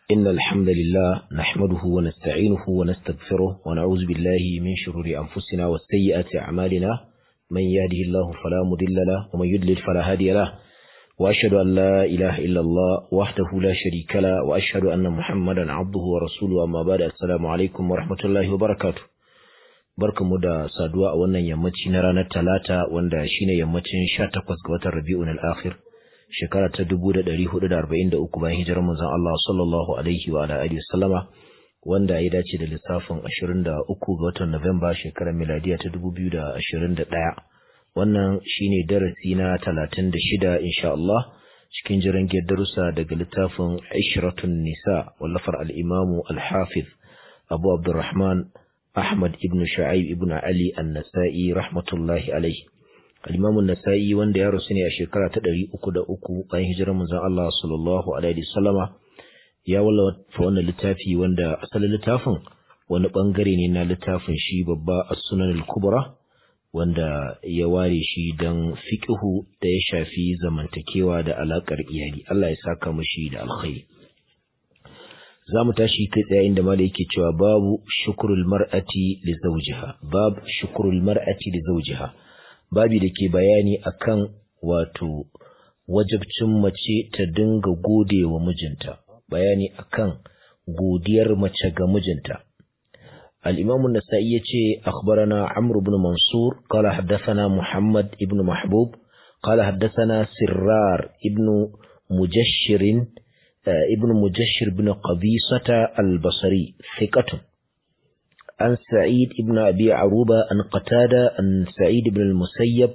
إن الحمد لله نحمده ونستعينه ونستغفره ونعوذ بالله من شرور أنفسنا والسيئات أعمالنا من يهده الله فلا مضل له ومن يضلل فلا هادي له وأشهد أن لا إله إلا الله وحده لا شريك له وأشهد أن محمدا عبده ورسوله أما بعد السلام عليكم ورحمة الله وبركاته barkamu da saduwa a wannan yammaci na ranar talata wanda shine yammacin 18 ga watan Rabiul Akhir shekara ta 1443 bayan hijirar manzon Allah sallallahu alaihi wa ala alihi wasallama wanda ya dace da lissafin 23 ga watan Nuwamba shekarar miladiya ta 2021 wannan shine darasi na 36 insha Allah cikin jiran darussa daga littafin Ishratun Nisa wallafar al-Imam al-Hafiz Abu Abdurrahman Ahmad ibn Shu'aib ibn Ali An-Nasa'i rahmatullahi alaihi Al-Imam An-Nasa'i wanda ya rasu ne a shekara ta 303 bayan hijirar manzon Allah sallallahu alaihi wasallama ya wallafa wannan littafi wanda asalin littafin wani bangare ne na littafin shi babba As-Sunan al-Kubra wanda ya ware shi dan fiqhu da ya shafi zamantakewa da alakar iyali Allah ya saka mashi da alkhairi za mu tashi kai tsaye inda mala yake cewa babu shukrul mar'ati li zawjiha bab shukrul mar'ati li zawjiha babi da ke bayani akan wato wajibcin mace ta dinga gode wa mijinta bayani akan godiyar mace ga mijinta الإمام النسائي يتي أخبرنا عمرو بن منصور قال حدثنا محمد ابن محبوب قال حدثنا سرار ابن مجشر ابن مجشر بن قبيصة البصري ثقة عن سعيد ابن أبي عروبة عن قتادة عن سعيد بن المسيب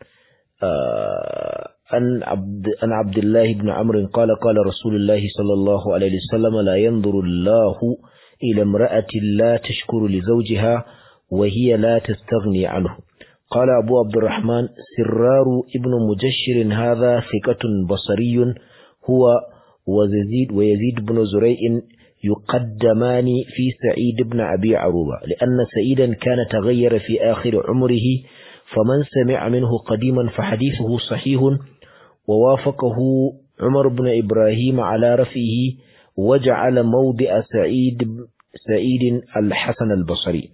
عن عبد, عن عبد الله بن عمرو قال قال رسول الله صلى الله عليه وسلم لا ينظر الله إلى امرأة لا تشكر لزوجها وهي لا تستغني عنه قال أبو عبد الرحمن سرار ابن مجشر هذا ثقة بصري هو ويزيد ويزيد بن زريع يقدمان في سعيد بن أبي عروبة لأن سعيدا كان تغير في آخر عمره فمن سمع منه قديما فحديثه صحيح ووافقه عمر بن إبراهيم على رفعه وجعل موضع سعيد سعيد الحسن البصري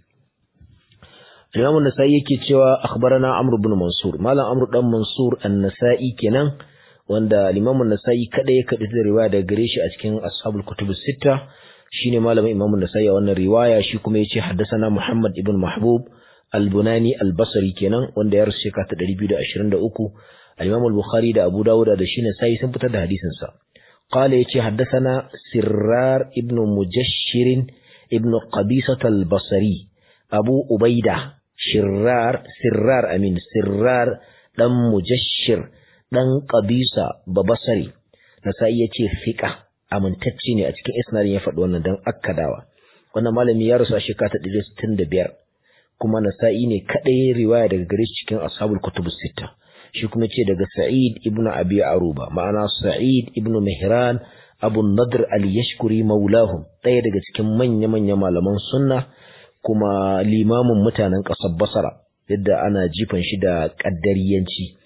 الإمام النسائي كتوى أخبرنا عمرو بن منصور مالا عمرو بن منصور النسائي كنان wanda limamun nasa'i kada ya kaɗi da riwaya daga gare shi a cikin ashabul kutubus sitta shine malamin imamun nasa'i a wannan riwaya shi kuma yace haddathana muhammad ibn mahbub al-bunani al-basri kenan wanda ya rasu shekara ta 223 al-imam al-bukhari da abu dawud da shi nasa'i sun fitar da hadisin sa qala yace haddathana sirrar ibn mujashshir ibn qabisah al-basri abu ubaida shirrar sirrar amin sirrar dan mujashshir ɗan ƙabisa babasari nasa'i ya ce fiƙa amintacce ne a cikin isnadin ya faɗi wannan don akkadawa wannan malami ya rasu a shekara ta ɗari sittin da biyar kuma nasa'i ne kaɗai riwaya daga gare shi cikin ashabul kutubus sitta shi kuma ce daga sa'id ibn abi aruba ma'ana sa'id ibn mihran abu nadr al yashkuri maulahum ɗaya daga cikin manya-manya malaman sunna kuma limamin mutanen ƙasar basara yadda ana jifan shi da ƙaddariyanci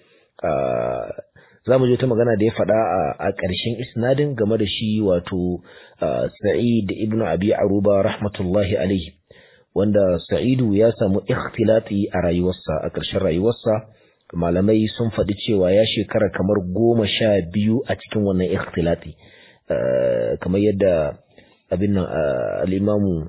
za mu je ta magana da ya faɗa a ƙarshen isnadin game da shi wato sa'id ibn abi aruba rahmatullahi alaihi wanda sa'idu ya samu ikhtilati a rayuwarsa a ƙarshen rayuwarsa malamai sun faɗi cewa ya shekara kamar goma sha biyu a cikin wannan ikhtilati kamar yadda abin nan al'imamu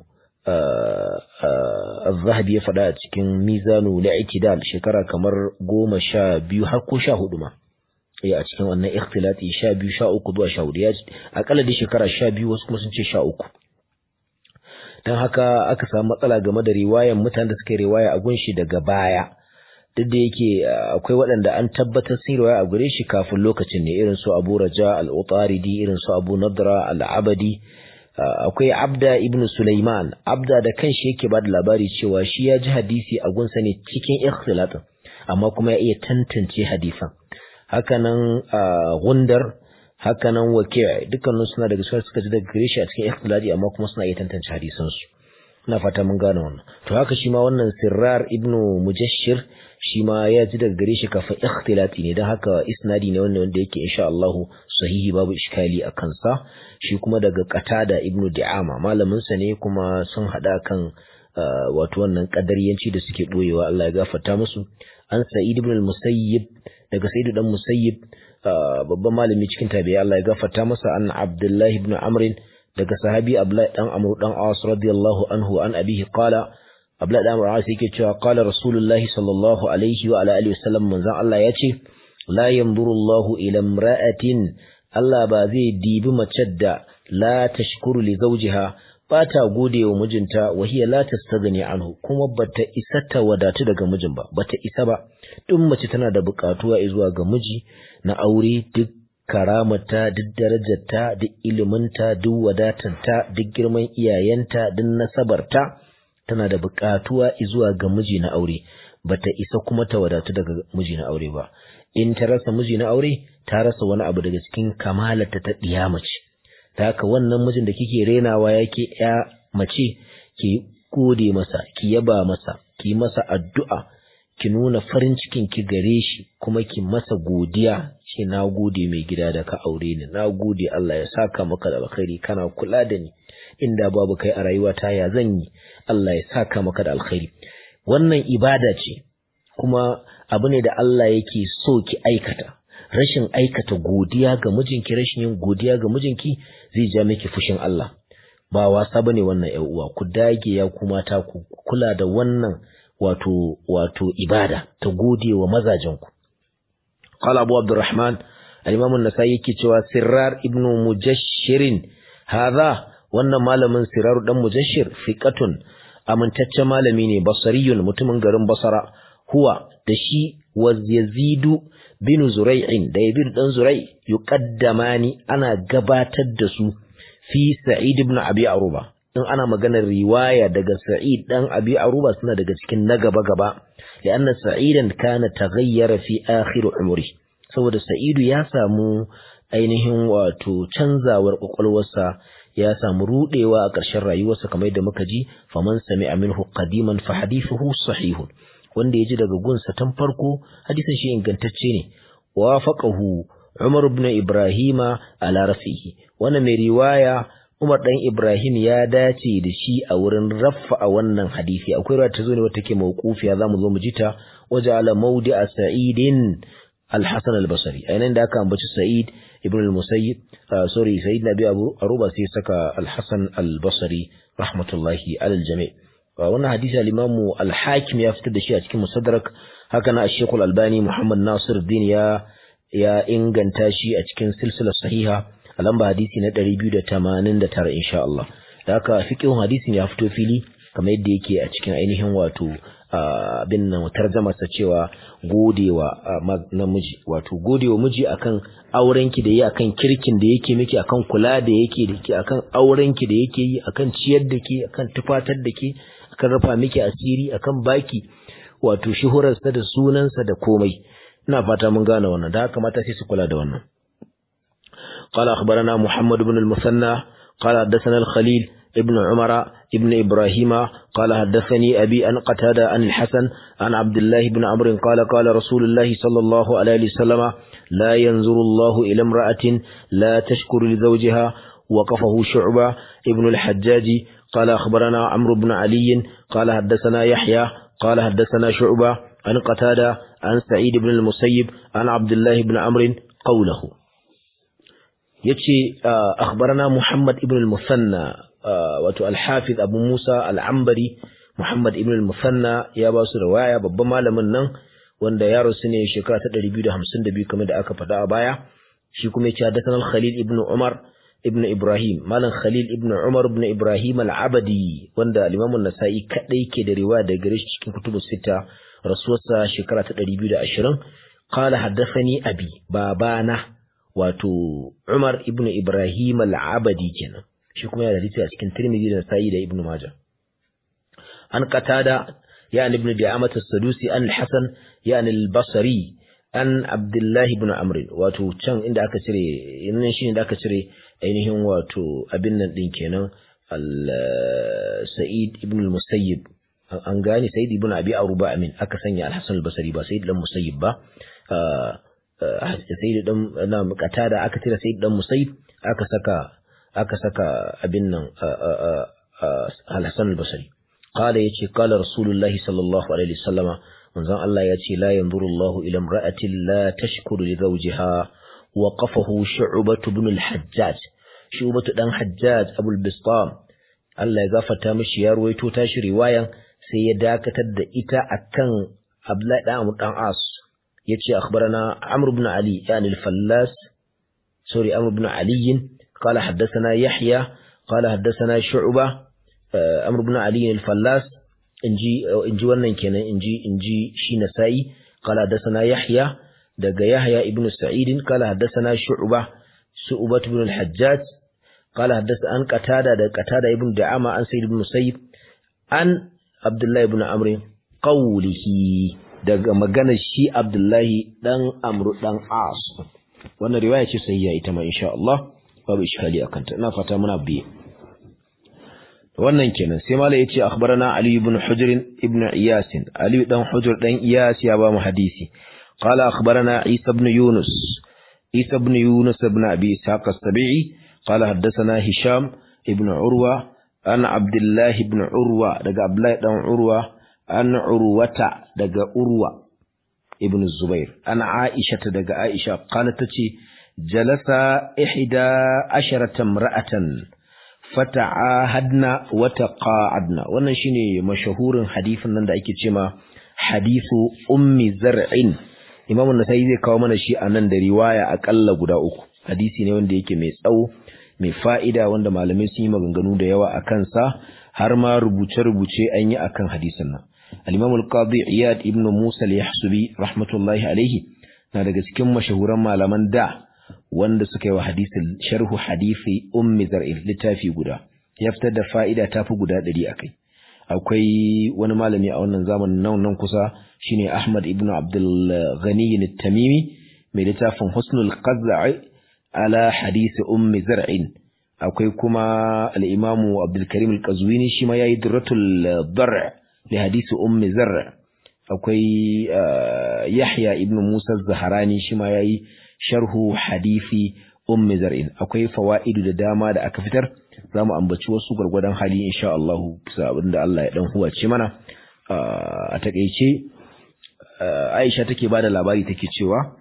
الذهبي ya faɗa a cikin mizanu na itidal shekara kamar goma sha biyu har ko sha hudu ma ya a cikin wannan ikhtilati sha biyu sha uku zuwa sha hudu ya akalla da shekara sha biyu wasu kuma sun ce sha uku don haka aka samu matsala game da riwayan mutanen da suka yi riwaya a gunshi daga baya duk da yake akwai waɗanda an tabbatar sun riwaya a gure shi kafin lokacin ne irin su abu raja al-utaridi irin su abu nadra al-abadi akwai abda ibn Sulaiman abda da kanshi yake ba da labari cewa shi ya ji hadisi a gunsa ne cikin ikhtilatin amma kuma ya iya tantance hadisan hakanan gundar hakanan waki' dukkanin suna daga suka suka ji daga gare shi a cikin ikhtilati amma kuma suna iya tantance hadisan su ina fata mun gane wannan to haka shi ma wannan sirrar ibnu mujashshir shi ma ya ji daga gare shi kafa ikhtilati ne don haka isnadi ne wanda wanda yake insha Allah sahihi babu iskali a kansa shi kuma daga qatada ibnu di'ama malamin sa ne kuma sun hada kan wato wannan kadariyanci da suke boyewa Allah ya gafarta musu an sa'id ibn al-musayyib daga sa'id dan musayyib babban malami cikin tabi'i Allah ya gafarta masa an abdullah ibn amr daga sahabi abdullah dan amr dan as radiyallahu anhu an abihi qala abdullah dan amr as yake cewa qala rasulullahi sallallahu alaihi wa ala alihi wasallam manzon Allah yace la yanzuru Allahu ila imra'atin Allah ba zai dibi mace da la tashkuru li zawjiha ba ta gode wa mijinta wa hiya la tastaghni anhu kuma bata isa ta wadatu daga mijin ba bata isa ba duk mace tana da bukatuwa zuwa ga miji na aure duk karamata duk darajarta duk iliminta duk wadatarta duk girman iyayenta duk nasabarta tana da bukatuwa zuwa ga miji na aure bata isa kuma ta wadatu daga miji na aure ba in ta rasa miji na aure ta rasa wani abu daga cikin kamalata ta ɗiya mace ta haka wannan mijin da kike renawa yake ya mace ki gode masa ki yaba masa ki masa addu'a ki nuna farin cikin ki gare shi kuma ki masa godiya ce na gode mai gida da ka aure ni na gode Allah ya saka maka da alkhairi kana kula da ni inda babu kai a rayuwa ta ya zan yi Allah ya saka maka da alkhairi wannan ibada ce kuma abu ne da Allah yake so ki aikata rashin aikata godiya ga mijinki rashin yin godiya ga mijinki zai ja miki fushin Allah ba wasa bane wannan ƴan uwa ku dage ya kuma ta ku kula da wannan wato wato ibada ta gode wa mazajen ku qala abu abdurrahman al-imam an-nasai yake cewa sirrar ibnu mujashshirin hadha wannan malamin sirrar dan mujashshir fiqatun amintaccen malami ne basariyun mutumin garin basara huwa da shi wa yazidu bin zurai'in da yabir dan zurai yuqaddamani ana gabatar da su fi sa'id ibn abi aruba in ana maganar riwaya daga sa'id dan abi aruba suna daga cikin na gaba gaba lianna sa'idan kana taghayyara fi akhir umri saboda sa'idu ya samu ainihin wato canzawar kwakwalwarsa ya samu rudewa a ƙarshen rayuwarsa kamar yadda muka ji faman sami'a minhu qadiman fa hadithuhu sahihun wanda ya ji daga gunsa tun farko hadisin shi ingantacce ne wafaqahu Umar ibn Ibrahima ala rafihi wannan mai riwaya Umar dan Ibrahim ya dace da shi a wurin raffa a wannan hadisi akwai ruwa ta zo ne wata ke mawqufiya zamu zo mu ji ta waja'ala mawdi'a sa'idin al-Hasan al-Basri ainihin da aka ambaci Sa'id ibn al-Musayyib sorry Sa'id Nabi Abu Aruba sai saka al-Hasan al-Basri rahmatullahi alal jami' wannan hadisi al-Imam al-Hakim ya fitar da shi a cikin Musaddarak haka na Sheikh al-Albani Muhammad Nasir din ya ya inganta shi a cikin silsilar sahiha a lamba hadisi na 289 insha Allah da haka fiqhun hadisin ya fito fili kamar yadda yake a cikin ainihin wato abin nan tarjama sa cewa godewa namiji wato godewa miji akan aurenki da yi akan kirkin da yake miki akan kula da yake da ke akan aurenki da yake yi akan ciyar da ke akan tufatar da ke akan rufa miki asiri akan baki wato shuhurarsa da sunansa da komai ina fata mun gane wannan da haka mata sai su kula da wannan قال أخبرنا محمد بن المثنى قال حدثنا الخليل ابن عمر ابن إبراهيم قال حدثني أبي أن قتادة عن الحسن عن عبد الله بن عمرو قال قال رسول الله صلى الله عليه وسلم لا ينظر الله إلى امرأة لا تشكر لزوجها وقفه شعبة ابن الحجاج قال أخبرنا عمرو بن علي قال حدثنا يحيى قال حدثنا شعبة عن قتادة عن سعيد بن المسيب عن عبد الله بن عمرو قوله يتشي أخبرنا محمد ابن المثنى wato al-Hafiz Abu Musa al-Ambari Muhammad ibn al-Musanna ya ba su riwaya babban malamin nan wanda ya rasu ne shekara ta 252 kamar da aka faɗa a baya shi kuma yace hadathana al-Khalil ibn Umar ibn Ibrahim malam Khalil ibn Umar ibn Ibrahim al-Abadi wanda al-Imam an-Nasa'i kadai ke da riwaya daga gare shi cikin kutubus sita rasuwarsa shekara ta 220 qala hadathani abi babana wato Umar ibn Ibrahim al-Abadi kenan shi kuma yana da hadisi a cikin Tirmidhi da Nasa'i da Ibn Majah an qatada ya ibn Di'amat as-Sadusi an al-Hasan ya al-Basri an Abdullah ibn Amr wato can inda aka cire nan shine da aka cire ainihin wato abin nan din kenan Sa'id ibn al-Musayyib an gane Sa'id ibn Abi Aruba amin aka sanya Al-Hasan al-Basri ba Sa'id dan Musayyib ba Sa'id dan na Qatada aka tira Sa'id dan Musayyib aka saka aka saka abin nan Al-Hasan al-Basri qala yace qala Rasulullahi sallallahu alaihi wasallama manzon Allah yace la yanzuru Allahu ila imra'atin la tashkuru li zawjiha waqafahu Shu'bah ibn al-Hajjaj Shu'bah dan Hajjaj Abu al-Bistam Allah ya gafarta mishi ya ruwaito tashi riwayan sai ya dakatar da ita akan Abdullahi dan Amr dan As yace akhbarana Amr ibn Ali yani al-Fallas sorry Amr ibn Ali قال حدثنا يحيى قال حدثنا شعبة أمر بن علي الفلاس إنجي إنجي wannan kenan inji inji shi nasai قال حدثنا يحيى daga يحيى ابن سعيد قال حدثنا شعبة شعبة بن الحجاج قال حدث عن قتادة ده قتادة ابن دعامة عن سيد بن مسيب عن عبد الله بن عمرو قوله daga maganar shi Abdullahi dan Amru dan As wannan riwaya ce sahiha ita ma insha Allah babu iskali akan ta ina fata muna biye wannan kenan sai mala yace akhbarana Ali ibn Hujr ibn Iyas Ali dan Hujr dan Iyas ya ba mu hadisi qala akhbarana Isa ibn Yunus Isa ibn Yunus ibn Abi Ishaq as-Sabi'i qala haddathana Hisham ibn Urwa an Abdullah ibn Urwa daga Abdullah dan Urwa an Urwata daga Urwa ibn Zubair an Aisha daga Aisha qalat tace jalasa ihda asharata imra'atan fata'ahadna wa taqa'adna wannan shine mashahurin hadisin nan da ake cewa hadithu ummi zar'in Imam an-Nasa'i zai kawo mana shi a nan da riwaya akalla guda uku hadisi ne wanda yake mai tsawo mai fa'ida wanda malamai sun yi maganganu da yawa a kansa har ma rubuce-rubuce an yi akan hadisin nan al-Imam al-Qadi Iyad ibn Musa al-Yahsubi rahmatullahi alaihi na daga cikin mashahuran malaman da wanda suka yi wa hadisin sharhu hadisi ummi zar'il littafi guda ya fitar da fa'ida ta fi guda ɗari a kai akwai wani malami a wannan zamanin nan nan kusa shine Ahmad ibn Abdul Ghani tamimi mai littafin Husnul Qazza'i ala hadisi ummi zar'in akwai kuma al-Imam Abdul Karim al-Qazwini shi ma yayi Durratul Dar' li hadisi ummi zar' akwai Yahya ibn Musa az-Zahrani shi ma yayi sharhu hadisi ummi zar'in akwai fawaidu da dama da aka fitar zamu ambaci wasu gurgurdan hali insha Allah bisa abinda Allah ya dan huwace mana a takeice Aisha take bada labari take cewa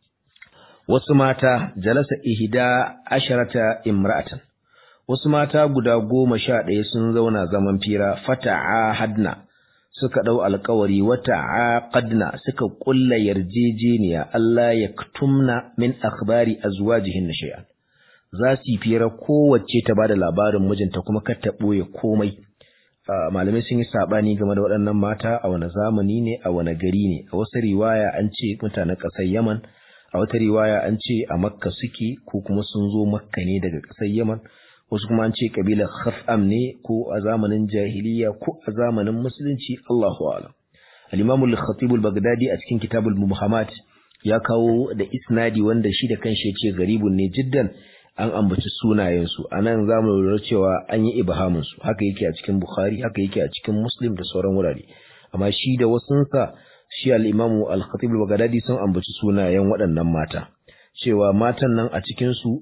wasu mata jalasa ihda asharata imra'atan wasu mata guda goma sha ɗaya sun zauna zaman fira fata'a hadna suka ɗau alkawari wata aqadna suka ƙulla yarjejeniya Allah ya tumna min akhbari azwajihin shay'an za su yi fira kowace ta bada labarin mijinta kuma kar ta ɓoye komai malamai sun yi saɓani game da waɗannan mata a wani zamani ne a wani gari ne a wasu riwaya an ce mutanen ƙasar yaman a wata riwaya an ce a makka suke ko kuma sun zo makka ne daga ƙasar yaman wasu kuma an ce kabilar khaf'am ne ko a zamanin jahiliya ko a zamanin musulunci Allahu a'lam al-Imam al-Khatib al-Baghdadi a cikin Kitabul Muhammad ya kawo da isnadi wanda shi da kanshi yace garibun ne jiddan an ambaci sunayen su anan zamu lura cewa an yi ibhamin su haka yake a cikin Bukhari haka yake a cikin Muslim da sauran wurare amma shi da wasunsa shi al-Imam al-Khatib al-Baghdadi sun ambaci sunayen waɗannan mata cewa matan nan a cikin su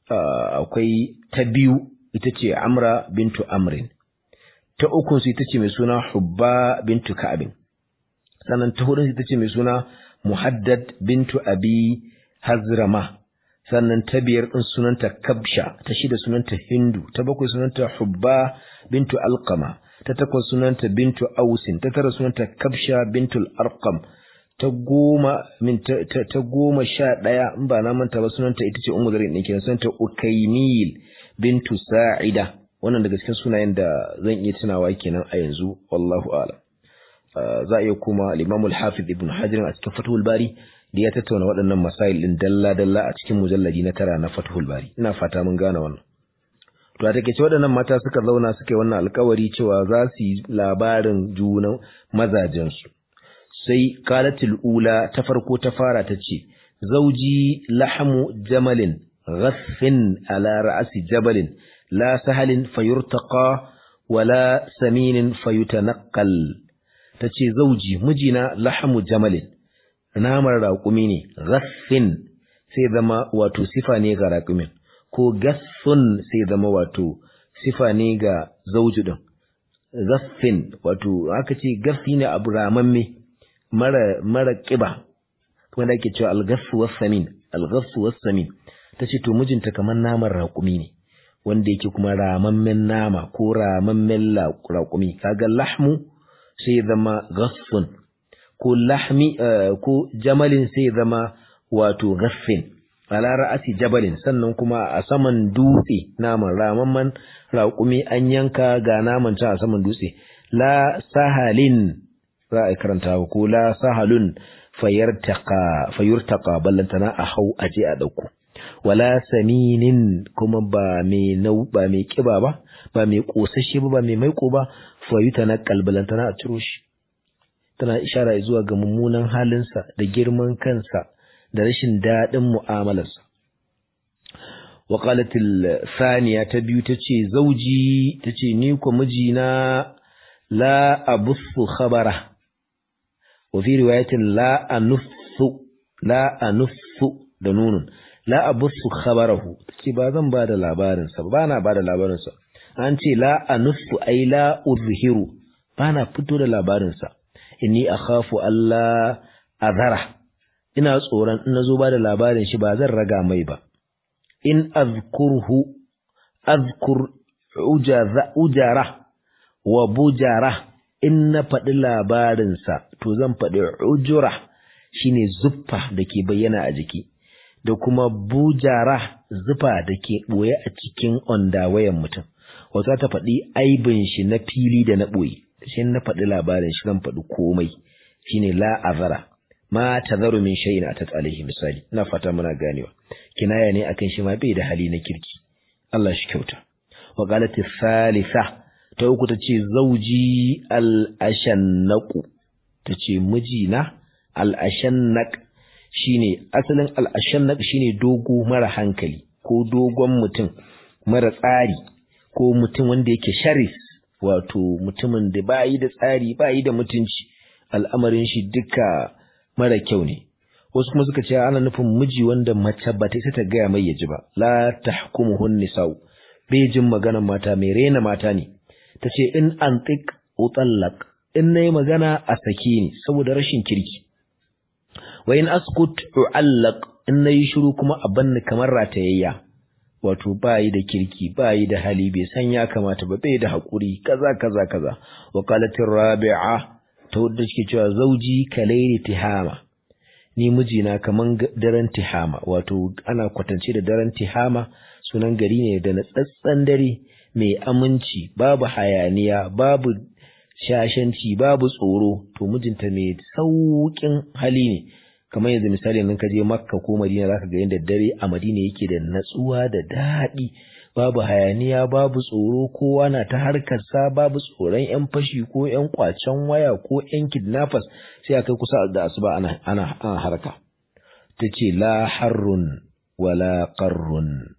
akwai ta biyu ita ce Amra bintu Amrin, ta ukunsu ita ce mai suna Hubba bintu Ka'abin, sannan ta hudunsu ita ce mai suna Muhaddad bintu Abi Hazrama, sannan ta biyar ɗin sunanta Kabsha, ta shida sunanta Hindu, ta bakwai sunanta Hubba bintu Alkama, ta takwas sunanta bintu Ausin, ta tara sunanta Kabsha bintu Arqam, ta goma min ta, ta, goma sha ɗaya in ba na manta ba sunanta ita ce ummu zarin ɗin kenan sunanta ukaimil bintu sa'ida wannan daga cikin sunayen da zan iya tunawa kenan a yanzu wallahu a'lam za a iya kuma al-imam al-hafiz ibn hajar a cikin fathul bari da ya tattauna waɗannan masail din dalla dalla a cikin mujalladi na tara na fathul bari ina fata mun gane wannan to a take waɗannan mata suka zauna suka yi wannan alkawari cewa za su yi labarin junan mazajensu sai kalatul ula ta farko ta fara ta ce zauji lahamu jamalin ghaffin ala ra'asi jabalin la sahalin fayurtaqa wala saminin fayutanaqqal tace zauji mijina lahamu jamalin namar raƙumi ne ghaffin sai zama wato sifa ne ga raƙumin ko gassun sai zama wato sifa ne ga zauji din ghaffin wato aka ce gaffi ne abu ramamme mara mara kiba wanda ake cewa al-ghaffu was-samin al-ghaffu was-samin tace to mijinta kamar naman raƙumi ne wanda yake kuma ramammen nama ko ramammen raƙumi kaga lahmu sai zama ghaffun ko lahmi ko jamalin sai zama wato ghaffin ala ra'asi jabalin sannan kuma a saman dutse naman ramamman raƙumi an yanka ga naman ta a saman dutse la sahalin za a karanta ko la sahalun fayartaqa fayurtaqa ballantana a hau aje a dauko wala saminin kuma ba mai nau ba mai kiba ba ba mai kosashe ba ba mai maiko ba fayuta na kalbalantana a ciro shi tana ishara zuwa ga mummunan halinsa da girman kansa da rashin daɗin mu'amalarsa wa qalatil thaniya ta biyu tace zauji tace ni ko mijina la abussu khabara wa fi riwayatin la anuffu la anuffu da nunun la abussu khabarahu tace ba zan ba da labarin sa ba na ba da labarin sa an ce la anuffu ai la uzhiru ba na fito da labarin sa inni akhafu alla azara ina tsoron in nazo ba da labarin shi ba zan raga mai ba in azkurhu azkur ujara wa bujara in na faɗi labarinsa to zan faɗi ujura shine zuffa da ke bayyana a jiki da kuma bujara zufa da ke ɓoye a cikin ondawayan mutum wata ta faɗi aibin shi na fili da na ɓoye shi na faɗi labarin shi zan faɗi komai shine la azara ma tazaru min shay'in atat alaihi misali ina fata muna ganewa kinaya ne akan shi ma bai da hali na kirki Allah shi kyauta wa qalat thalitha ta uku tace zauji al ashannaqu tace mijina al ashannaq shine asalin al ashannaq shine dogo mara hankali ko dogon mutum mara tsari ko mutum wanda yake sharif wato mutumin da bayi da tsari bayi da mutunci al'amarin shi duka mara kyau ne wasu kuma suka ce ana nufin miji wanda mace ba ta isa ta gaya mai yaji ba la tahkumuhun nisa'u bai jin maganar mata mai rena mata ne ta ce in antik utallaq in nayi magana a saki ne saboda rashin kirki wa in askut uallaq in nayi shiru kuma a banni kamar ratayayya wato bayi da kirki bayi da hali bai san ya kamata ba bai da hakuri kaza kaza kaza wa qalatir rabi'a ta wadda suke cewa zauji kalairi tihama ni mijina kaman daren tihama wato ana kwatance da daren tihama sunan gari ne da natsatsen dare mai aminci babu hayaniya babu shashanci babu tsoro to mijinta mai sauƙin hali ne kamar yanzu misali nan ka je makka ko madina zaka ga yadda dare a madina yake da natsuwa da daɗi babu hayaniya babu tsoro kowa na ta harkarsa babu tsoron yan fashi ko yan kwacen waya ko yan kidnappers sai akai kusa da asuba ana ana, ana harka tace la harrun wala qarrun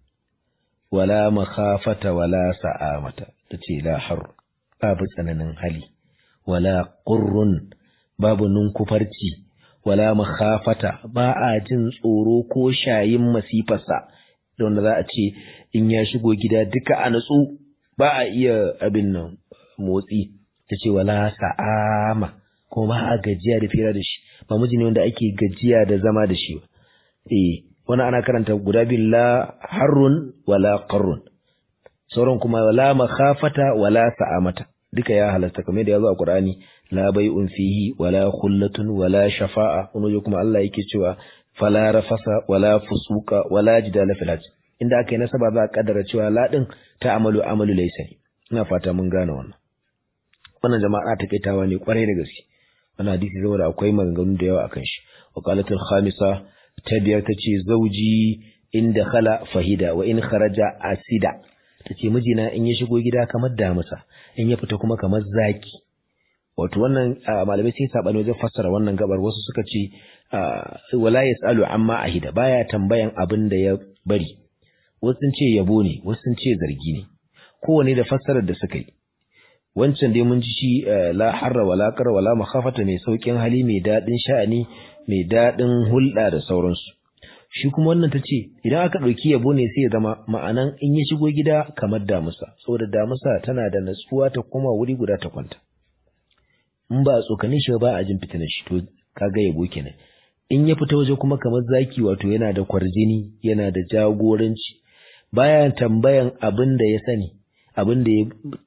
wala makhafata wala sa'amata tace la har babu tsananin hali wala qurrun babu nunkufarci wala makhafata ba a jin tsoro ko shayin masifarsa da wanda za a ce in ya shigo gida duka a natsu ba a iya abin nan motsi ta ce wala sa'ama ko ba a gajiya da fira da shi ba miji ne wanda ake gajiya da zama da shi ba eh wani ana karanta guda biyu la harrun wala qarrun sauran kuma wala makhafata wala sa'amata duka ya halasta kamar da ya zo a Qur'ani la bai'un fihi wala khullatun wala shafa'a wani kuma Allah yake cewa fala rafasa wala fusuka wala jidala fil hajj inda aka yi nasaba za a kaddara cewa ladin ta amalu amalu laysa ina fata mun gane wannan wannan jama'a ta kaitawa ne kwarai da gaske wannan hadisi saboda akwai maganganu da yawa akan shi wa qalatul khamisa ta biyar tace zauji inda khala fahida wa in kharaja asida tace mijina in ya shigo gida kamar damusa in ya fita kuma kamar zaki wato wannan malamai sai sabani wajen fassara wannan gabar wasu suka ce wala yasalu amma ahida baya tambayan abin da ya bari wasu sun ce yabo ne wasu sun ce zargi ne kowane da fassarar da suka yi wancan dai mun ji shi la harra wala qara wala makhafata mai saukin hali mai dadin sha'ani mai dadin hulɗa da sauransu shi kuma wannan ta ce idan aka ɗauki yabo ne sai ya zama ma'anan in ya shigo gida kamar damusa saboda damusa tana da natsuwa ta koma wuri guda ta kwanta in ba a tsokanin shi ba a jin fitinar shi to kaga yabo kenan in ya fita waje kuma kamar zaki wato yana da kwarjini yana da jagoranci baya tambayan abin da ya sani abin da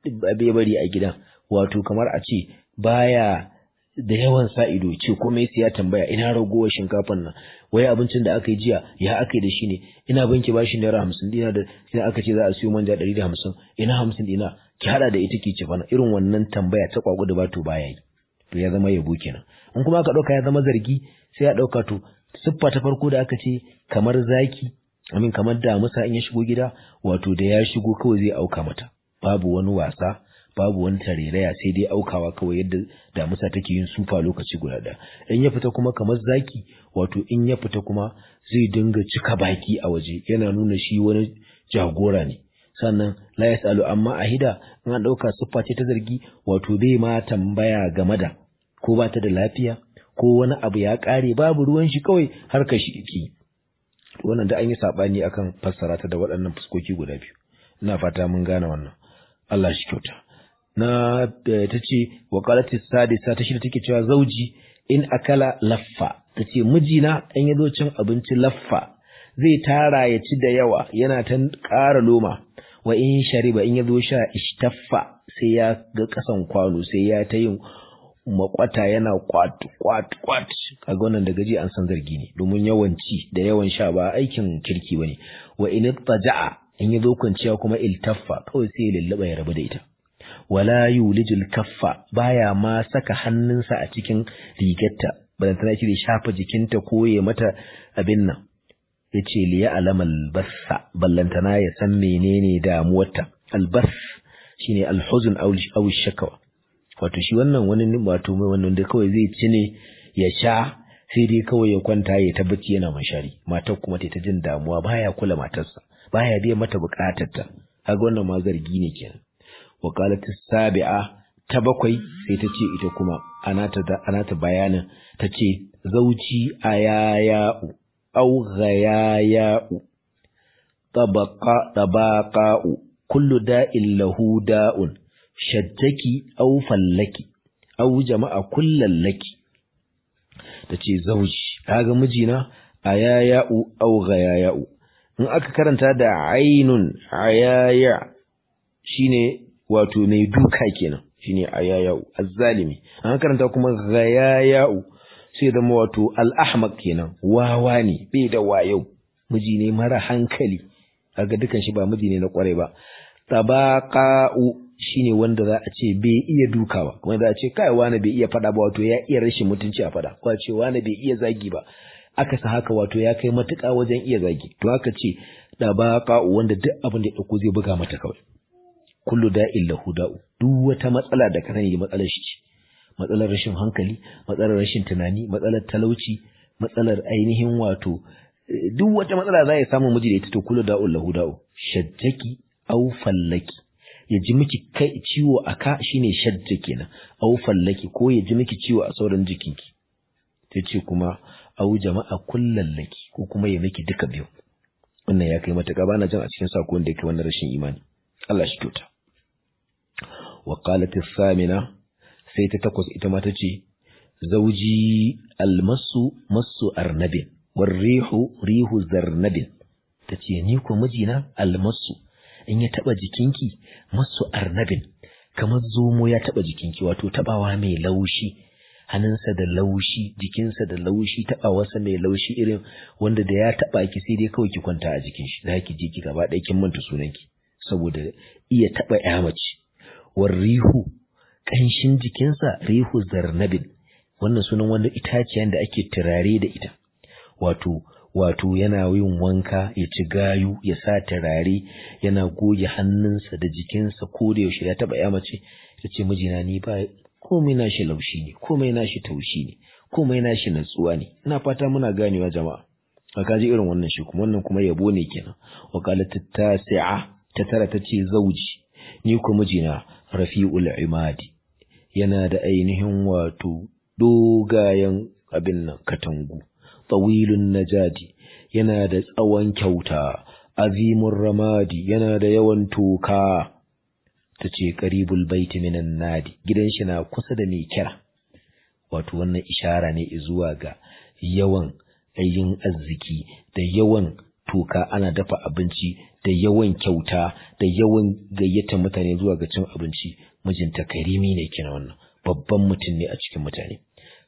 ya bari a gidan wato kamar a ce baya da yawan sa ido ce komai sai ya tambaya ina ragowar shinkafan nan wai abincin da aka yi jiya ya aka yi da shi ne ina banki bashi naira hamsin dina da sai aka ce za a siyo manja ɗari da hamsin ina hamsin dina ki haɗa da ita ki ci fana irin wannan tambaya ta kwagu da bato baya yi to ya zama yabo kenan in kuma aka ɗauka ya zama zargi sai ya ɗauka to siffa ta farko da aka ce kamar zaki amin kamar damusa in ya shigo gida wato da ya shigo kawai zai auka mata babu wani wasa babu wani tareraya sai dai aukawa kawai yadda damusa take yin sufa lokaci guda ɗaya in ya fita kuma kamar zaki wato in ya fita kuma zai dinga cika baki a waje yana nuna shi wani jagora ne sannan la yasalu amma ahida in an ɗauka siffa ce ta zargi wato bai ma tambaya game da ko ba ta da lafiya ko wani abu ya ƙare babu ruwan shi kawai har ka shi ki wannan da an yi saɓani akan fassara ta da waɗannan fuskoki guda biyu ina fata mun gane wannan Allah shi kyauta na ta ce wakalatis sadisa ta shida take cewa zauji in akala laffa ta ce mijina in ya zo cin abinci laffa zai tara ya ci da yawa yana ta ƙara loma wa in shariba in ya zo sha ishtaffa sai ya ga ƙasan kwano sai ya ta yin makwata yana kwat kwat kwat kaga wannan da gaji an san zargi ne domin yawan ci da yawan sha ba aikin kirki bane wa in taja'a in ya zo kwanciya kuma iltaffa kawai sai ya lullaba ya rabu da ita wala yulijul kaffa baya ma saka hannunsa a cikin rigarta balantana shi da shafa jikinta ko ya mata abin nan yace li ya'lam albassa ballantana ya san menene damuwarta albas shine alhuzn aw aw shakawa wato shi wannan wani wato mai wannan da kawai zai ci ne ya sha sai dai kawai ya kwanta ya tabbaci yana mashari matar kuma ta jin damuwa baya kula matarsa baya biya mata bukatarta kaga wannan ma zargi ne kenan وقالت السابعة تبقي سيتشي إتكما أنا تبيانا تشي زوجي أياياء أو غياياء طبقا طباقاء كل داء له داء شجكي أو فلكي أو جمع كل لك تشي زوجي هذا مجينا أياياء أو غياياء in aka karanta da ainun ayaya shine wato mai duka kenan shine ayayau azzalimi an karanta kuma ghayayau sai zama wato al-ahmaq kenan wawa ne bai da wayo miji ne mara hankali kaga dukan shi ba miji ne na kware ba tabaqa'u shine wanda za a ce bai iya duka ba kuma za a ce kai wani bai iya fada ba wato ya iya rashin mutunci a fada ko a ce wani bai iya zagi ba aka sa haka wato ya kai matuƙa wajen iya zagi to aka ce tabaqa'u wanda duk abin da ya dauko zai buga mata kawai kullu da'in lahu da'u duk wata matsala da ka sani matsalar shi ce matsalar rashin hankali matsalar rashin tunani matsalar talauci matsalar ainihin wato duk wata matsala za ya samu miji da ita to kullu da'un lahu da'u shajjaki aw fallaki ya ji miki kai ciwo a ka shine shajja kenan aw fallaki ko ya ji miki ciwo a sauran jikinki ta ce kuma aw jama'a kullallaki ko kuma ya miki duka biyu wannan ya kai mata bana jin a cikin sako da yake wannan rashin imani Allah shi kyauta وقالت الثامنة سيتتقص إتما تجي زوجي المس مس أرنب والريح ريح زرنب تجي نيكو مجينا المس إن يتبع جكينكي مس أرنب كما الزومو يتبع جكينكي واتو تبع مي لوشي hannunsa da laushi jikinsa da laushi taɓa wasa mai laushi irin wanda da ya taɓa ki sai dai kawai ki kwanta a jikin shi za ki je ki gaba ɗaya kin manta sunanki saboda iya taɓa ya mace war rihu ƙanshin jikinsa rihu zarnabin wannan sunan wanda itaciyan da ake turare da ita wato wato yana yin wanka ya ci gayu ya sa turare yana goge hannunsa da jikinsa ko da yaushe ya taɓa ya mace ta ce mijina ni ba komai nashi laushi ne komai nashi taushi ne komai nashi natsuwa ne ina fata muna ganewa jama'a a kaji irin wannan shi kuma wannan kuma yabo ne kenan wakalat tasi'a ta tara ta ce zauji ni ku mijina rafi'ul imadi yana da ainihin wato dogayen abin nan katangu tawilun najadi yana da tsawon kyauta azimun ramadi yana da yawan toka ta ce karibul baiti minan nadi gidan shi na kusa da mai kira wato wannan ishara ne zuwa ga yawan ayin arziki da yawan toka ana dafa abinci da yawan kyauta da yawan gayyata mutane zuwa ga cin abinci mijinta karimi ne kina wannan babban mutum ne a cikin mutane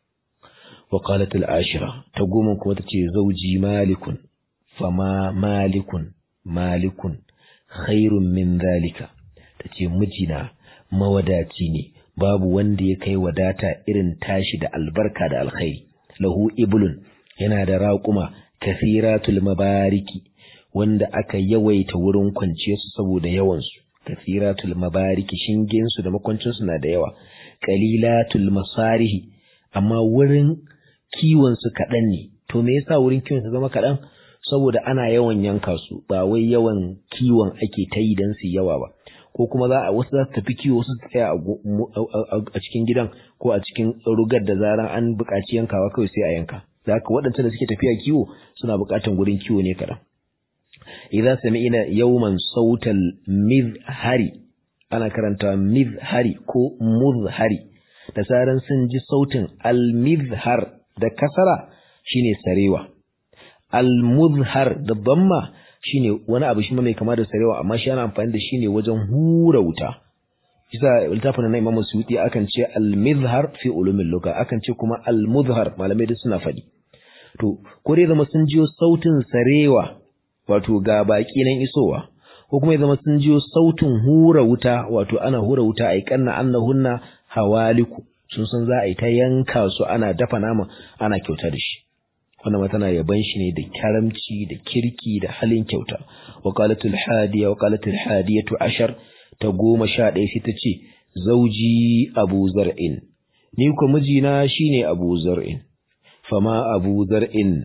wa qalat al-ashira ta goma kuma tace zauji malikun fama malikun malikun khairun min zalika tace mijina mawadaci ne babu wanda ya kai wadata irin tashi da albarka da alkhairi lahu iblun yana da raƙuma kathiratul mabariki wanda aka yawaita wurin kwanciya su saboda yawansu kathiratul mabariki shingen su da makwancin su na da yawa qalilatul masarihi amma wurin kiwon su kaɗan ne to me yasa wurin kiwon su zama kaɗan saboda ana yawan yanka su ba wai yawan kiwon ake ta yi don su yawa ba ko kuma za a wasu za su tafi kiwo wasu su tsaya a cikin gidan ko a cikin rugar da zaran an buƙaci yankawa kawai sai a yanka da haka waɗancan da suke tafiya kiwo suna buƙatan gurin kiwo ne kaɗan idan sami'ina yawman sautal mizhari ana karanta mizhari ko muzhari da zaran sun ji sautin al-mizhar da kasara shine sarewa al-muzhar da damma shine wani abu shi mai kama da sarewa amma shi ana amfani da shi ne wajen hura wuta isa littafin na Imam Suyuti akan ce al-mizhar fi ulumil lugha akan ce kuma al-muzhar malamai duk suna faɗi to ko dai zama sun jiyo sautin sarewa wato ga baki nan isowa ko kuma ya zama sun jiyo sautin hura wuta wato ana hura wuta ai kanna annahunna hawaliku sun san za a yi ta yanka su ana dafa nama ana kyauta da shi wannan tana yaban shi ne da karamci da kirki da halin kyauta wa qalatul hadiya wa qalatul hadiyatu ashar ta goma sha ɗaya sai ta ce zauji abu zar'in ni ko mijina shine abu zar'in fama abu zar'in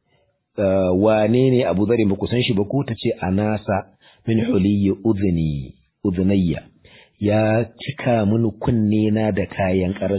wane ne abu zar'in ba ku san shi ba ko ta ce anasa min huliyyi udhni udhnayya ya cika mini kunne na da kayan karas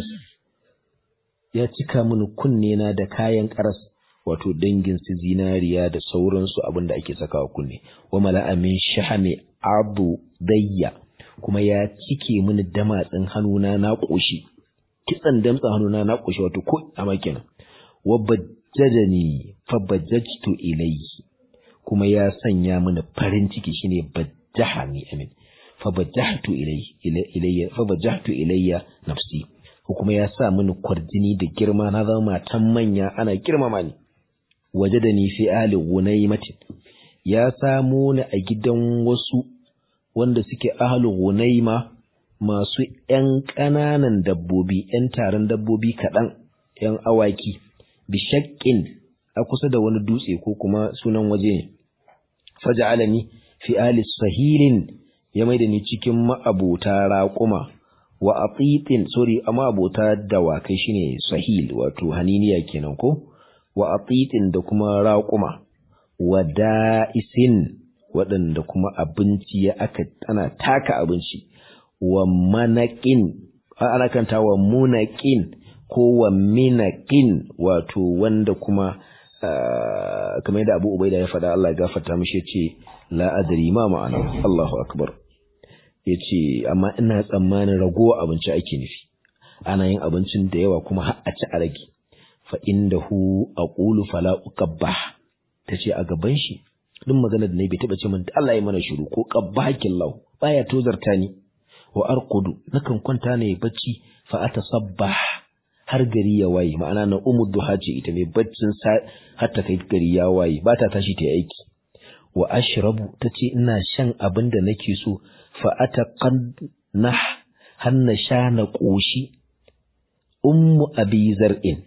ya cika mini kunne na da kayan karas wato dangin su zinariya da sauransu abinda ake sakawa kunne wa mala'a min shahami abu dayya kuma ya cike mini damatsin hannuna na koshi kitsan damtsan hannuna na koshi wato ko a kenan wa bajjadani fa bajjajtu ilayhi kuma ya sanya mini farin ciki shine bajjahani amin fa bajjahtu ilayhi ilayya fa bajjahtu ilayya nafsi ko kuma ya sa mini kwarjini da girma na zama matan manya ana girmama ni wajadani fi ahli gunaymatin ya samo ni a gidan wasu wanda suke ahli gunayma masu ƴan ƙananan dabbobi ƴan taron dabbobi kaɗan ƴan awaki bishakkin a kusa da wani dutse ko kuma sunan waje ne faja'alani fi ahli sahilin ya maida ni cikin ma'abota raƙuma wa atitin sorry amma abota dawakai shine sahil wato haniniya kenan ko wa atitin da kuma raƙuma wa da'isin waɗanda kuma abinci ya aka ana taka abinci wa manaƙin ana kanta wa munaƙin ko wa minaƙin wato wanda kuma kamar yadda Abu Ubaida ya faɗa Allah ya gafarta mishi yace la adri ma ma'ana Allahu akbar yace amma ina tsammanin ragowa abinci ake nufi ana yin abincin da yawa kuma har a ci a rage fa indahu aqulu fala uqabbah tace a gaban shi duk maganar da nayi bai taba ce min Allah ya mana shiru ko qabbahakin lau baya tozarta ni wa arqudu nakan kwanta ne bacci fa atasabbah har gari ya waye ma'ana na umu duha ce ita mai baccin har ta kai gari ya waye ba ta tashi ta aiki wa ashrabu tace ina shan abin da nake so fa ataqanna har na sha na koshi ummu abi zar'in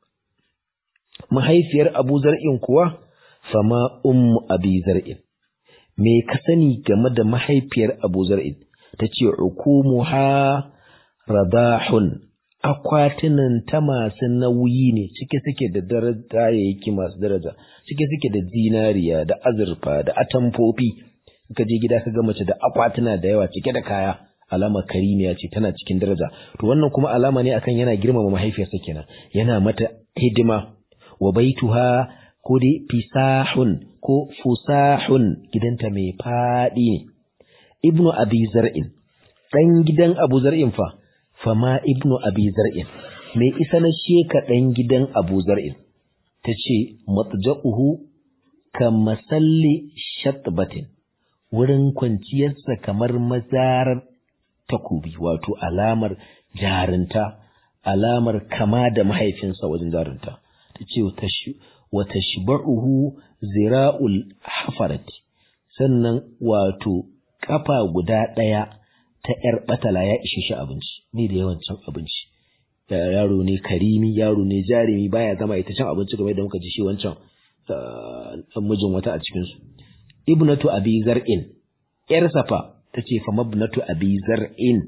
mahaifiyar abu zar'in kuwa fama ummu abi zar'in me ka sani game da mahaifiyar abu zar'in tace ukumuha radahun akwatunan ta masu nauyi ne cike suke da daraja yake masu daraja cike suke da zinariya da azurfa da atamfofi ka je gida ka ga mace da akwatuna da yawa cike da kaya alama karimiya ce tana cikin daraja to wannan kuma alama ne akan yana girmama mahaifiyarsa kenan yana mata hidima wa baituha ko dai fisahun ko fusahun gidanta mai faɗi ne ibnu abi zar'in dan gidan abu zar'in fa fama ibnu abi zar'in mai isa na sheka dan gidan abu zar'in tace matja'uhu kamasalli shatbatin wurin kwanciyarsa kamar mazarar takobi wato alamar jarinta alamar kama da mahaifinsa wajen jarinta ta ce wata shiba'uhu zira'ul hafarati sannan wato kafa guda ɗaya ta ‘yar batala ya ishe shi abinci ni da yawan cin abinci yaro ne karimi yaro ne jarumi baya zama ita cin abinci game da muka ji shi wancan mijin wata a cikinsu ibnatu abi zar'in ‘yar safa ta ce fa mabnatu abi zar'in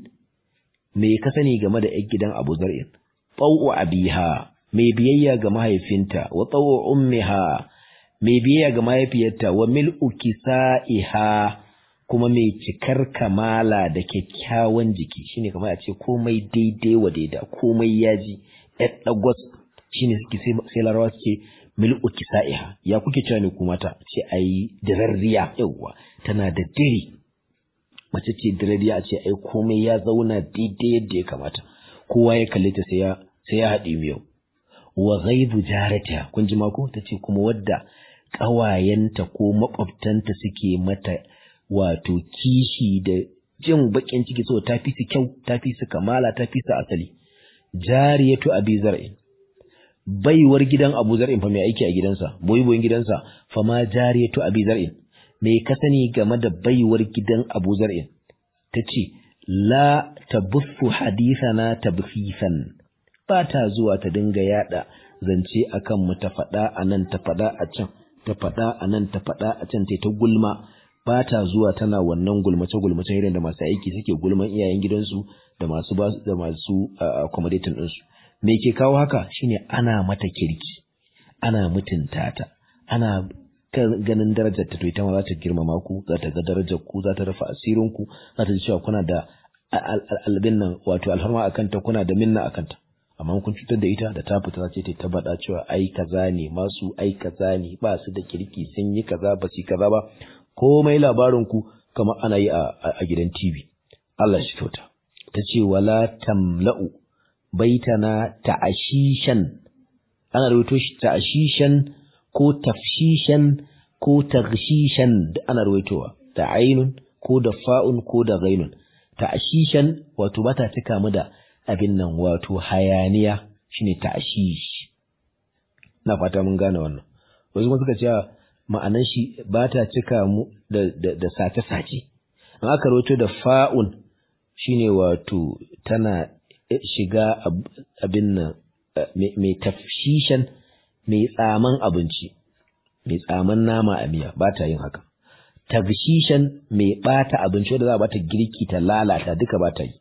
me ka sani game da ‘yan gidan abu zar'in ɓau'u abiha mai biyayya ga mahaifinta wa tsawo ummiha mai biyayya ga mahaifiyarta wa mil'u kisa'iha kuma mai cikar kamala da kyakkyawan jiki shine kamar a ce komai daidai wa daida komai yaji ɗan ɗagwas shine suke sai larawa suke mil'u kisa'iha ya kuke cewa ne kuma ta ce ai dirarriya yawwa tana da diri mace ce dirarriya a ce ai komai ya zauna daidai yadda ya kamata kowa ya kalle ta sai ya sai ya haɗe miyau wa ghaibu jarata kun ji mako tace kuma wadda ƙawayenta ko makwabtanta suke mata wato kishi da jin bakin ciki so ta fi su kyau ta fi su kamala ta fi su asali jariyatu abi zar'in baiwar gidan abu zar'in fa mai aiki a gidansa boyi boyin gidansa fa ma jariyatu abi zar'in me ka sani game da baiwar gidan abu zar'in tace la tabuffu hadithana tabfisan ba ta zuwa ta dinga yada zance akan mu ta faɗa a nan ta faɗa a can ta faɗa a nan ta faɗa a can ta gulma ba ta zuwa tana wannan gulmace gulmace irin da masu aiki suke gulman iyayen gidansu da masu ba da masu accommodating ɗinsu me ke kawo haka shine ana mata kirki ana mutunta ta ana ganin darajar ta to ita ma za ta girmama ku za ta ga darajar ku za ta rufe asirin ku za ta ji cewa kuna da albin nan wato alfarma akan ta kuna da minna akan ta amma kun cutar da ita da ta fita za ta ta bada cewa ai kaza ne masu ai kaza ne ba su da kirki sun yi kaza ba su kaza ba komai labarin ku kamar ana yi a gidan TV Allah shi kyauta ta ce wala tamla'u baitana ta'ashishan ana rubuto shi ta'ashishan ko tafshishan ko taghshishan da ana rubutowa da ainun ko da fa'un ko da ghainun ta'ashishan wato bata cika mu da abin nan wato hayaniya shine ta'shish na fata mun gane wannan wasu kuma suka ce ma'anan shi ba ta cika mu da da sace-sace an aka rawaito da fa'un shine wato tana shiga abin nan mai tafshishan mai tsaman abinci mai tsaman nama a miya ba ta yin haka tafshishan mai bata abinci wanda za a bata girki ta lalata duka ba ta yi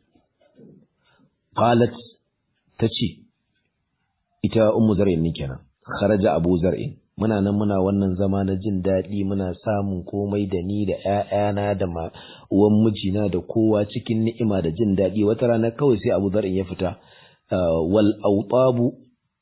qalat tace ita ummu zar'in ne kenan kharaja abu zar'in muna nan muna wannan zama na jin daɗi muna samun komai da ni da ƴaƴana da ma uwan mijina da kowa cikin ni'ima da jin daɗi wata rana kawai sai abu zar'in ya fita wal awtabu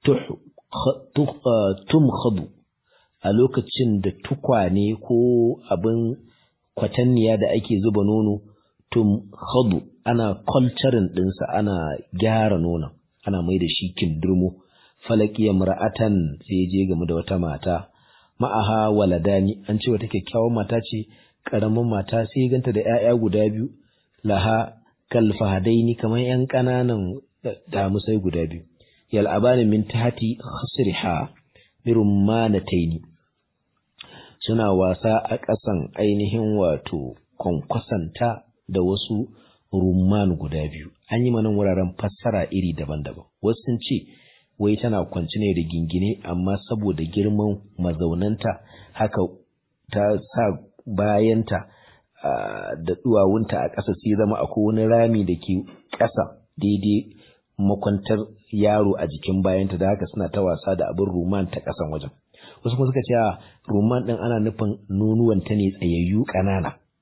tumkhadu a lokacin da tukwane ko abin kwatanniya da ake zuba nono tumkhadu ana culturing ɗinsa ana gyara nonon ana mai da shi kindirmo falaki mar'atan sai je game da wata mata ma'aha waladani an ce wata kyakkyawan mata ce karamin mata sai ganta da 'ya'ya guda biyu laha kalfahadaini kamar 'yan ƙananan damusai guda biyu yal'abani min tahti khasriha birummanataini suna wasa a ƙasan ainihin wato kwankwasanta da wasu rumman guda biyu an yi manan wuraren fassara iri daban-daban wasu sun ce wai tana kwanci ne da gingine amma saboda girman mazaunanta haka ta sa bayanta da duwawunta a ƙasa sai zama akwai wani rami da ke ƙasa daidai makwantar yaro a jikin bayanta da haka suna ta wasa da abin ruman ta ƙasan wajen wasu kuma suka ce ruman ɗin ana nufin nonuwanta ne tsayayyu ƙanana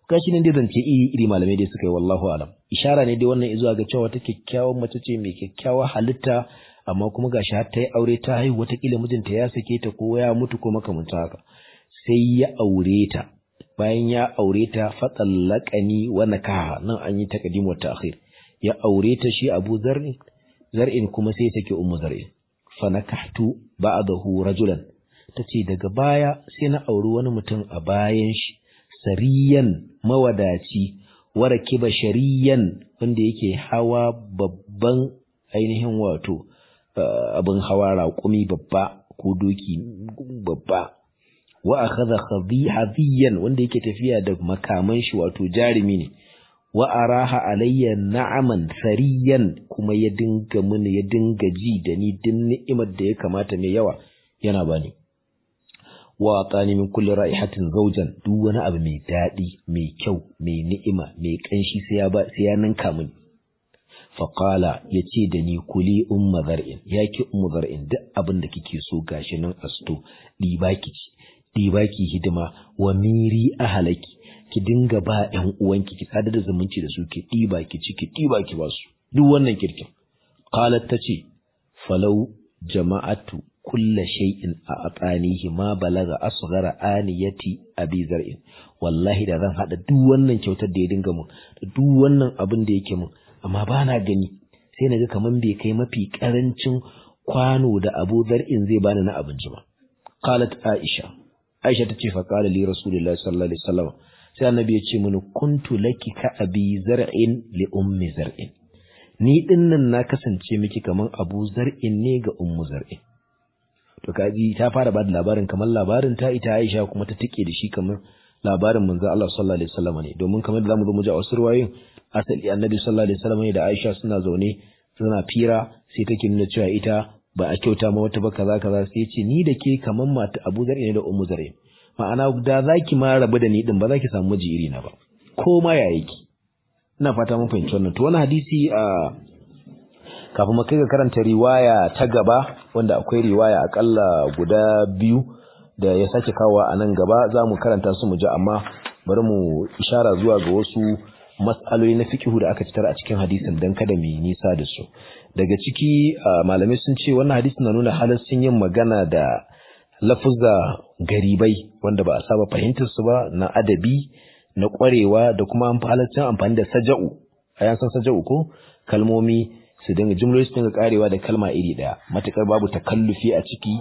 gashi nan dai zance iri iri malamai dai suka yi wallahu alam ishara ne dai wannan zuwa ga cewa wata kyakkyawan mace ce mai kyakkyawa halitta amma kuma gashi har ta yi aure ta haihu wataƙila mijinta ya sake ta ko ya mutu ko makamanta haka sai ya aure ta bayan ya aure ta fatsallakani wa nakaha nan an yi taqdim wa ta'khir ya aure ta shi Abu Zar'in Zar'in kuma sai sake Ummu Zar'in fa nakahtu ba'dahu rajulan tace daga baya sai na auri wani mutum a bayan shi sariyan mawadaci warakiba shariyan wanda yake hawa babban ainihin wato abin hawa raƙumi babba ko doki babba wa akhadha khadhiyan wanda yake tafiya da makaman shi wato jarimi ne wa araha alayya na'aman sariyan kuma ya dinga mini ya dinga ji da ni din ni'imar da ya kamata mai yawa yana bani wa atani min kulli ra'ihatin zawjan duk wani abu mai dadi mai kyau mai ni'ima mai kanshi sai ya ba sai ya ninka mini fa qala yace da ni kuli umma zar'in yaki ummu zar'in duk abin da kike so gashi nan asto diba ki ci diba ki hidima wa miri ahalaki ki dinga ba ƴan uwanki ki sadar da zumunci da su ki diba ki ci ki diba ki basu duk wannan kirkin qalat tace falau jama'atu kulla shay'in a atanihi ma balaga asghara aniyati abi zar'in wallahi da zan hada duk wannan kyautar da ya dinga mun da duk wannan abin da yake mun amma ba na gani sai naga kaman bai kai mafi karancin kwano da Abu Zar'in zai bani na abinci ba qalat Aisha Aisha tace fa qala li Rasulullahi sallallahu alaihi wasallam sai annabi ya ce mini kuntu laki ka abi zar'in li ummi zar'in ni dinnan na kasance miki kaman Abu Zar'in ne ga ummu zar'in to kaji ta fara bada labarin kamar labarin ta ita Aisha kuma ta tike da shi kamar labarin manzo Allah sallallahu alaihi wasallam ne domin kamar da zamu zo mu ji a wasu ruwayoyin asali annabi sallallahu alaihi wasallam ne da Aisha suna zaune suna fira sai take nuna cewa ita ba a kyauta ma wata ba kaza kaza sai ce ni da ke kamar mata Abu Zar ne da Ummu Zar ma'ana da zaki ma rabu da ni din ba zaki samu miji iri na ba ko ma ya yake ina fata mun fahimci wannan to wannan hadisi a kafin mu kai ga karanta riwaya ta gaba wanda akwai riwaya akalla guda biyu da ya sake kawo a nan gaba za mu karanta su mu ji amma bari mu ishara zuwa ga wasu mas'aloli na fikihu da aka citar a cikin hadisin dan kada mu nisa da su daga ciki malamai sun ce wannan hadisin na nuna halassin yin magana da lafuzza garibai wanda ba a saba fahimtar su ba na adabi na kwarewa da kuma halaccin amfani da saja'u a yan san saja'u ko kalmomi su dinga jumloli su dinga karewa da kalma iri daya matukar babu takallufi a ciki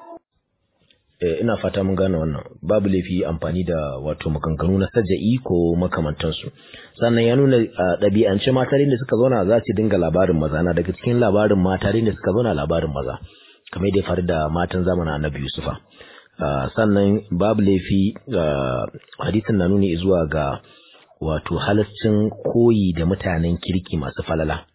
ina fata mun gane wannan babu laifi amfani da wato maganganu na saja'i ko makamantansu sannan ya nuna ɗabi'ance mata da suka zauna za su dinga labarin maza na daga cikin labarin mata da suka zauna labarin maza kamar da ya faru da matan zamanin annabi yusufa sannan babu laifi hadisin na nuni zuwa ga wato halascin koyi da mutanen kirki masu falala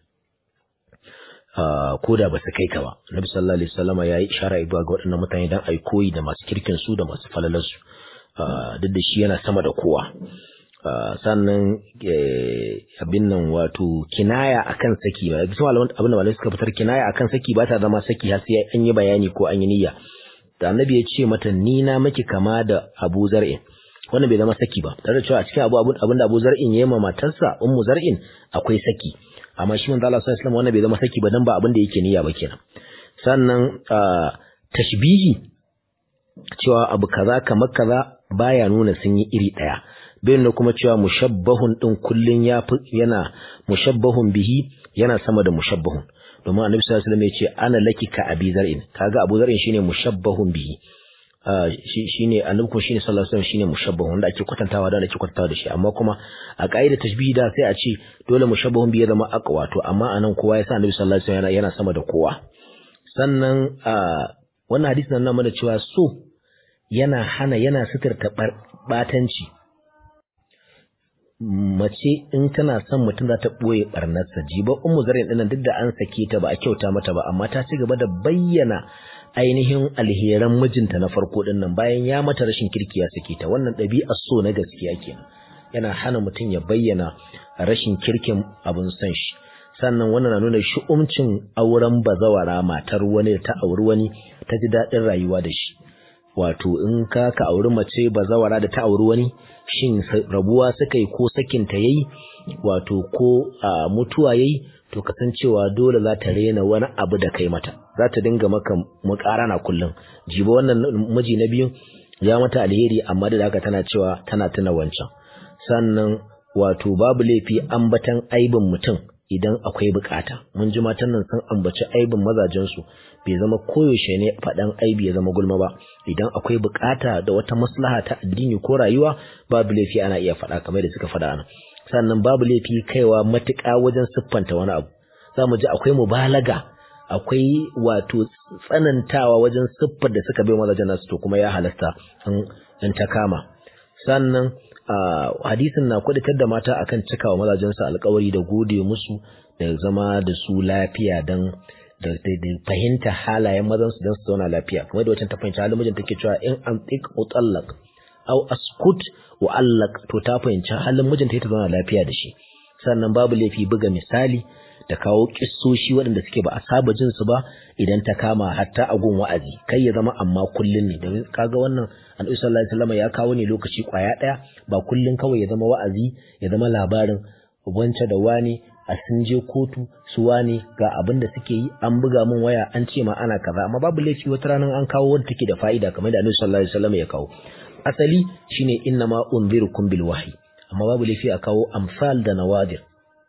ko da ba su kai ka ba nabi sallallahu alaihi wasallam ya yi ishara zuwa ga waɗannan mutane dan ai koyi da masu kirkin su da masu falalar su duk da shi yana sama da kowa sannan abin nan wato kinaya akan saki ba bisa malaman abin da malamai suka fitar kinaya akan saki ba ta zama saki har sai an yi bayani ko an yi niyya da annabi ya ce mata ni na miki kama da Abu Zar'in wannan bai zama saki ba tare da cewa a cikin abu abin da Abu Zar'in ya yi ma matarsa Ummu Zar'in akwai saki amma shi manzo Allah sallallahu alaihi wasallam wannan bai zama saki ba dan ba abin da yake niyya ba kenan sannan tashbihi cewa abu kaza kamar kaza baya nuna sun yi iri daya bai nuna kuma cewa mushabbahun din kullun ya yana mushabbahun bihi yana sama da mushabbahun domin annabi sallallahu alaihi wasallam ya ce ana laki ka abi zar'in kaga abu zar'in shine mushabbahun bihi shine annabi kuma shine sallallahu alaihi wasallam shine mushabbahun wanda ake kwatantawa da ake kwatantawa da shi amma kuma a kaida tashbihi da sai a ce dole mushabbahun bihi ya zama aqwa to amma anan kowa ya sa annabi sallallahu alaihi wasallam yana sama da kowa sannan wannan hadisi nan mana cewa so yana hana yana suturta batanci mace in tana son mutum za ta ɓoye ɓarnarsa jiba ummu zarin ɗinnan duk da an sake ta ba a kyauta mata ba amma ta ci gaba da bayyana ainihin alheran mijinta na farko ɗinnan bayan ya mata rashin kirki ya sake ta wannan ɗabi'ar so na gaskiya kenan yana hana mutum ya bayyana rashin kirkin abin son shi sannan wannan na nuna shi'umcin auren bazawara matar wani da ta auri wani ta ji daɗin rayuwa da shi wato in ka ka auri mace bazawara da ta auri wani shin rabuwa suka yi ko sakin ta yayi wato ko mutuwa yayi to kasancewa dole za ta rena wani abu da kai mata za ta dinga maka mukarana kullum jibo wannan miji na biyu ya mata alheri amma da haka tana cewa tana tuna wancan sannan wato babu laifi ambatan aibin mutum idan akwai bukata mun ji matan nan sun ambaci aibin mazajensu bai zama koyaushe ne faɗan aibi ya zama gulma ba idan akwai bukata da wata maslaha ta addini ko rayuwa babu laifi ana iya faɗa kamar da suka faɗa ana sannan babu laifi kaiwa matuƙa wajen siffanta wani abu za mu ji akwai mubalaga akwai wato tsanantawa wajen siffar da suka bai mazajen nasu to kuma ya halasta in ta kama sannan hadisin na kwadatar da mata akan cikawa mazajensu alkawari da gode musu da zama da su lafiya don da fahimta halayen mazansu don su zauna lafiya kamar da wancan ta fahimci halin mijin take cewa in an tsik utallak au askut wa allak to ta fahimci halin mijinta ta zauna lafiya da shi sannan babu laifi buga misali da kawo kissoshi waɗanda suke ba a saba jin su ba idan ta kama hatta a gun wa'azi kai ya zama amma kullun ne domin kaga wannan annabi sallallahu alaihi wasallam ya kawo ne lokaci kwaya ɗaya ba kullun kawai ya zama wa'azi ya zama labarin wance da wani a sun je kotu su wane ga abin da suke yi an buga min waya an ce ma ana kaza amma babu laifi wata ranar an kawo wanda take da fa'ida kamar da annabi sallallahu alaihi wasallam ya kawo asali shine inna ma unzirukum bil wahyi amma babu laifi a kawo amsal da nawadir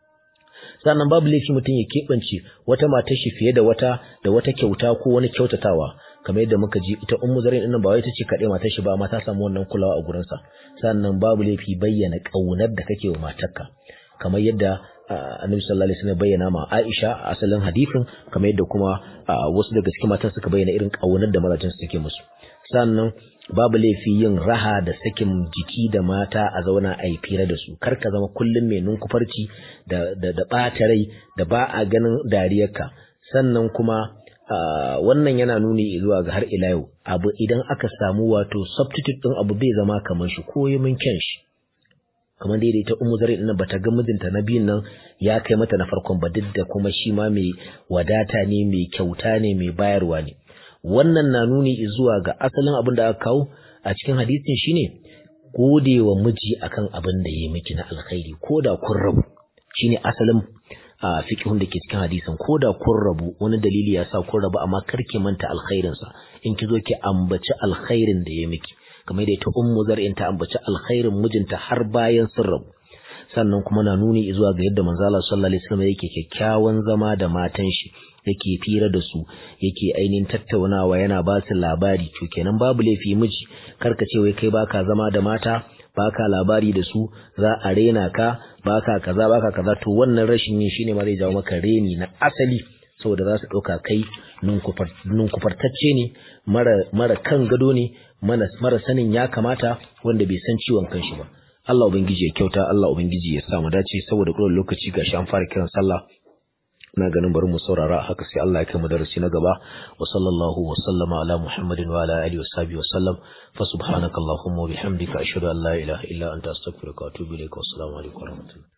sannan babu laifi mutum ya keɓance wata matar shi fiye da wata da wata kyauta ko wani kyautatawa kamar yadda muka ji ita ummu zarin din ba wai ta ce kaɗai matar shi ba amma ta samu wannan kulawa a gurinsa sannan babu laifi bayyana ƙaunar da kake wa matarka kamar yadda annabi sallallahu alaihi wasallam bayyana ma Aisha a asalin hadisin kamar yadda kuma wasu daga cikin matan suka bayyana irin ƙaunar da mazajen su suke musu sannan babu laifi yin raha da sakin jiki da mata a zauna a yi fira da su kar ka zama kullum mai nunkufarci da da da ɓata rai da ba a ganin dariyarka sannan kuma wannan yana nuni zuwa ga har ila yau abu idan aka samu wato substitute din abu bai zama kamar shi ko yi mun kyan shi kamar dai ita ummu zari din bata ga mijinta na biyun nan ya kai mata na farkon ba duk da kuma shi ma mai wadata ne mai kyauta ne mai bayarwa ne wannan na nuni zuwa ga asalin abin da aka kawo a cikin hadisin shine gode wa miji akan abin da ya miki na alkhairi ko da kun rabu shine asalin a fiqhun da ke cikin hadisin ko da kun rabu wani dalili ya sa kun rabu amma kar ki manta alkhairin sa in ki zo ki ambaci alkhairin da ya miki kamar da ita ummu zar'in ta ambaci alkhairin mijinta har bayan sun rabu sannan kuma na nuni zuwa ga yadda manzo Allah sallallahu alaihi wasallam yake kyakkyawan zama da matan shi yake fira da su yake ainihin tattaunawa yana ba su labari to kenan babu laifi miji karka ce wai kai baka zama da mata baka labari da su za a rena ka baka kaza baka kaza to wannan rashin yin shine ma zai jawo maka reni na asali saboda za su ɗauka kai nunkufartacce ne mara kan gado ne mara sanin ya kamata wanda bai san ciwon kanshi ba Allah ubangiji ya kyauta Allah ubangiji ya sa mu dace saboda kullum lokaci gashi an fara kiran sallah na ganin bari mu saurara haka sai Allah ya kai mu darasi na gaba wa sallallahu wa sallama ala muhammadin wa ala alihi wa sahbihi wa sallam fa subhanakallahumma wa bihamdika ashhadu an la ilaha illa anta astaghfiruka wa atubu ilaik wa assalamu alaikum wa rahmatullahi